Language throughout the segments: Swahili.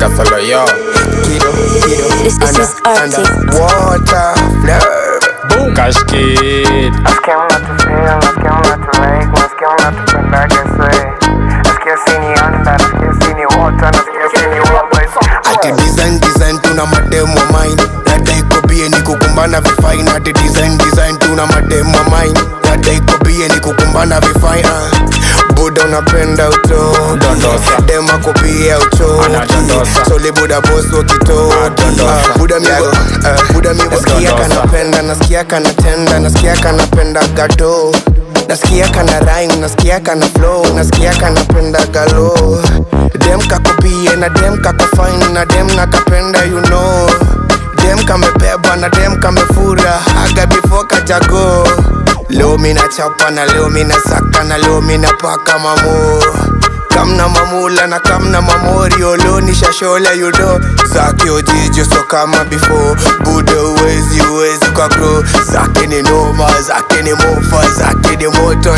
kasolo yo Kido, kido, This- this is under, Arctic. underwater, flirt. boom cash kid Nasikia unatufeel, nasikia unatulike, nasikia unatupenda gese Nasikia sini anda, nasikia sini water, nasikia sini wabwezi ati design design tuna mademu wa mine dada iko bie ni kukumbana vifain ati design design tuna mademu wa mine dada iko bie ni kukumbana vifain uh. buda unapenda uto Dondosa. dema kopia ucho Anadondosa. soli buda boss wakito Adondosa. uh, buda miwa uh, buda miwa Let's nasikia dondosa. kanapenda nasikia kanatenda nasikia kanapenda gato nasikia kana rhyme nasikia kana flow nasikia kanapenda galo dem kakopie na dem kakofine na dem nakapenda you know dem kamebeba na dem kamefura aga before kajago leo mina chapa na leo mina saka na leo mina paka mamo kamna mamula na kamna mamorio leo nishashola yudo zake ojijo so kama before buda uwezi uwezi kwa grow zake ni noma zake ni mofa zake ni moto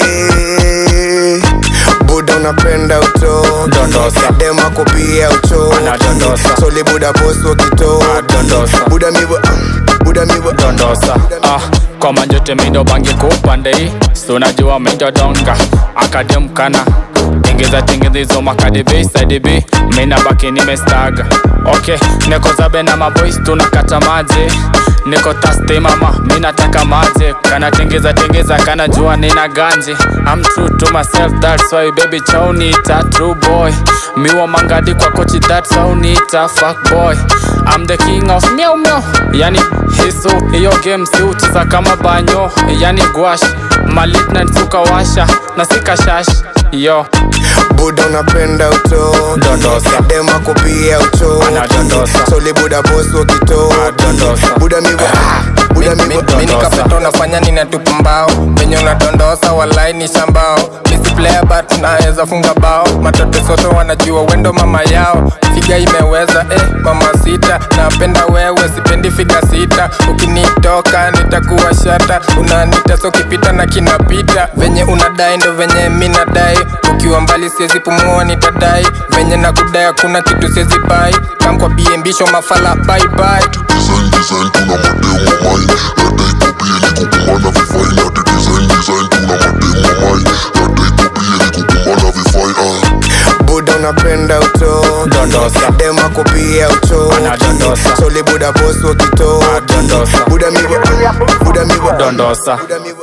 ise buda unapenda uto Dondosa. dema kopia ucho Anadondosa. soli buda boss wakito Adondosa. buda miwa buda miwa dondosa ah, kwa manjote mindo bangi kupandei sunajua mindo donga akademkana tengeza tengeza hizo makadebeisadb mina baki nimestaga ok niko zabe na maboys tunakata maji niko taste mama minataka maji kana tengeza tengeza kana jua nina ganji I'm true to myself that's why baby chaunita true boy miwa mangadi kwa kochi that's how nita fuck boy I'm the king of meow meow yani hizo hiyo game si ucheza kama banyo yani gwash malitnat ukawasha na sikashash yo buda unapenda uto Dondosa. dema kopia ucho Anadondosa. soli buda boss wakito Adondosa. buda miwa buda miwa Dondosa. minikapeto unafanya ninatupa mbao venye unadondosa walai ni shambao misi player but naweza funga bao matoto soto wanajua wendo mama yao figa imeweza eh, mama sita napenda wewe sipendi figa sita ukinitoka nitakuwa shata unanita so kipita na kinapita venye unadai ndo venye mi nadai ukiwa mbali siwezi pumua nitadai venye nakudai hakuna kitu siwezi bai kamkwa biembisho mafala bye bye design design tuna mademu wa mine dada iko bie ni kukumbana vifain ati design design tuna mademu wa mine dada iko bie ni kukumbana vifain ah. buda unapenda uto Dondosa. dema kopia ucho Anadondosa. soli buda boss wakito Adondosa. buda miwa buda miwa Dondosa. buda miwa